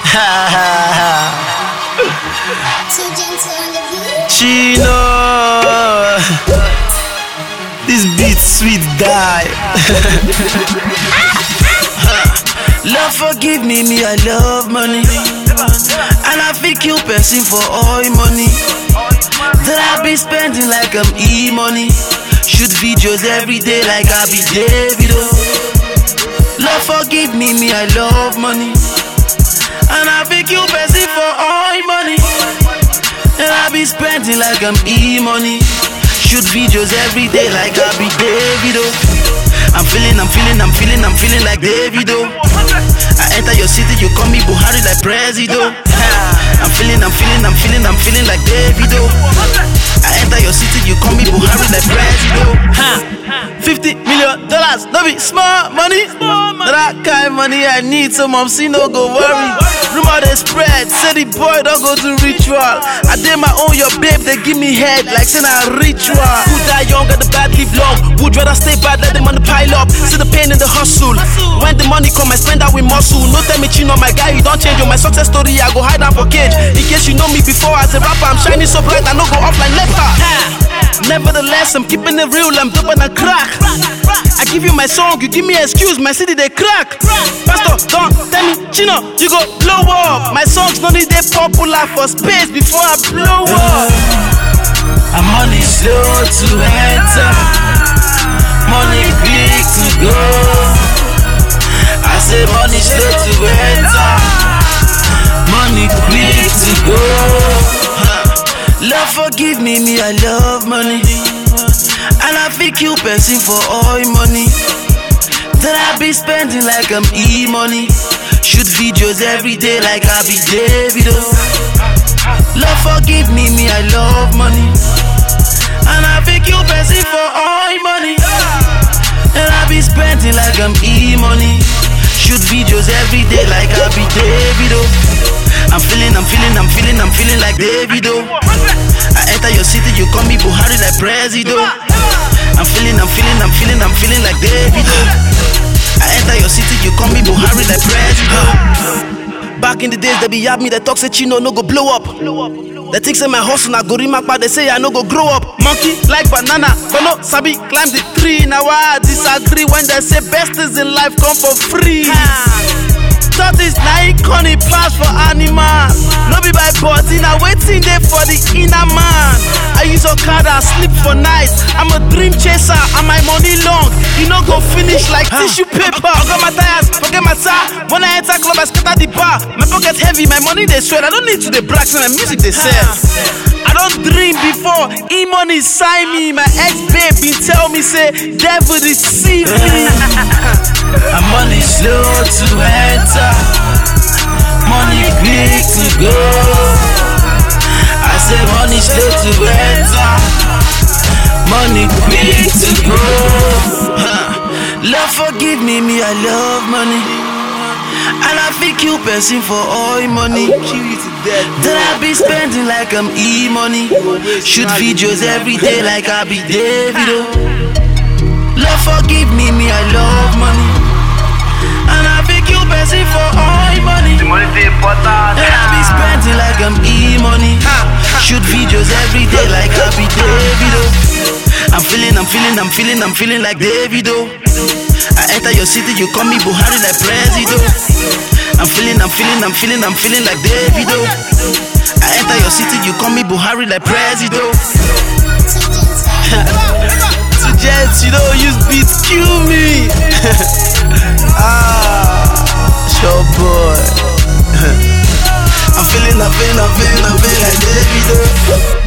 Too gentle on the beat. Chino. This beat sweet die. love forgive me, me I love money. And I feel kill person for all money. That I be spending like I'm e-money. Shoot videos every day like I be Davido. Love forgive me, me I love money. And I feel kill person for all money. And I be spending like I'm e-money. Shoot videos every day like I be Davido. I'm feeling, I'm feeling, I'm feeling, I'm feeling like Davido. I enter your city, you call me Buhari like Presido. I'm feeling, I'm feeling, I'm feeling, I'm feeling like Davido. I enter your city, you call me Buhari like Presido. Ha. 50 million dollars, no be small money. That kind money I need, so mom see no go worry. Rumor they spread, say the boy don't go to ritual. I did my own, your babe, they give me head like saying a ritual. Who die young, got the bad live long. Would rather stay bad, let the money pile up. See the pain in the hustle. When the money come, I spend that with muscle. No tell me chino, my guy, you don't change. On my success story, I go hide down for cage. In case you know me before as a rapper, I'm shining so bright, I no go off like leper. Nevertheless, I'm keeping it real, I'm dope and I crack. I give you my song, you give me excuse, my city they crack. Pastor, don't tell me, Chino, you go blow up. My songs no need they popular for space before I blow up. And money slow to enter, money big to go. I say money slow to enter, money quick to go. Huh. Love forgive me, me I love money. And I feel kill person for all money. That I be spending like I'm e-money. Shoot videos every day like I be Davido. Love forgive me, me I love money. And I feel kill person for all money. And I be spending like I'm e-money. Shoot videos every day like I be Davido. I'm feeling, I'm feeling, I'm feeling, I'm feeling like Davido. I enter your city, you call me Buhari like Presido. I'm feeling, I'm feeling, I'm feeling, I'm feeling like Davido. I enter your city, you call me Buhari like Presido. Back in the days, they be yab me, they talk say Chino no go blow up. They think say my hustle na go but they say I no go grow up. Monkey like banana, but no sabi climb the tree. Now I disagree when they say best is in life come for free. Thought is na iconic pass for animals. No be by body, na waiting there for the inner man. I use Okada, sleep for night. I'm a dream chaser, and my money long. You no go finish like tissue paper. I got my tires, forget my tire. When I enter club, I scatter the bar. My pocket heavy, my money they sweat. I don't need to the brag, so my music they sell. I don't dream before. E-money sign me. My ex-babe been tell me say devil deceive me. And money slow to enter, money quick to go. I say money slow to enter, money quick to go. Huh. Love forgive me, me I love money. And I feel kill person for all money. That I be spending like I'm e-money. Shoot videos every day like I be Davido. Love forgive me, me I love money. And I feel kill person for all money. money dey important. And I be spending like I'm e-money. Shoot videos every day like I be Davido. I'm feeling, I'm feeling, I'm feeling, I'm feeling like Davido. I enter your city, you call me Buhari like Presido. I'm feeling, I'm feeling, I'm feeling, I'm feeling like Davido. I enter your city, you call me Buhari like Presido. Too gentle. To jets, you don't use beats, kill me. ah, sure boy. I'm feeling, I'm feeling, I'm feeling, I'm feeling like Davido.